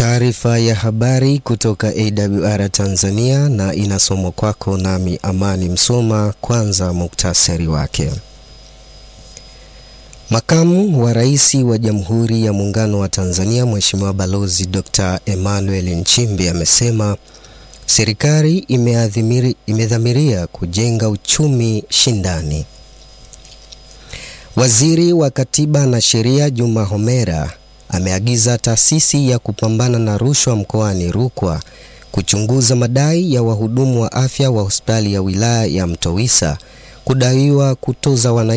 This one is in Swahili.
Taarifa ya habari kutoka AWR Tanzania na inasomwa kwako nami Amani Msoma. Kwanza muktasari wake. Makamu wa Rais wa Jamhuri ya Muungano wa Tanzania Mheshimiwa Balozi Dr. Emmanuel Nchimbi amesema serikali imedhamiria kujenga uchumi shindani. Waziri wa Katiba na Sheria Juma Homera ameagiza taasisi ya kupambana na rushwa mkoani Rukwa kuchunguza madai ya wahudumu wa afya wa hospitali ya wilaya ya Mtowisa kudaiwa kutoza wananchi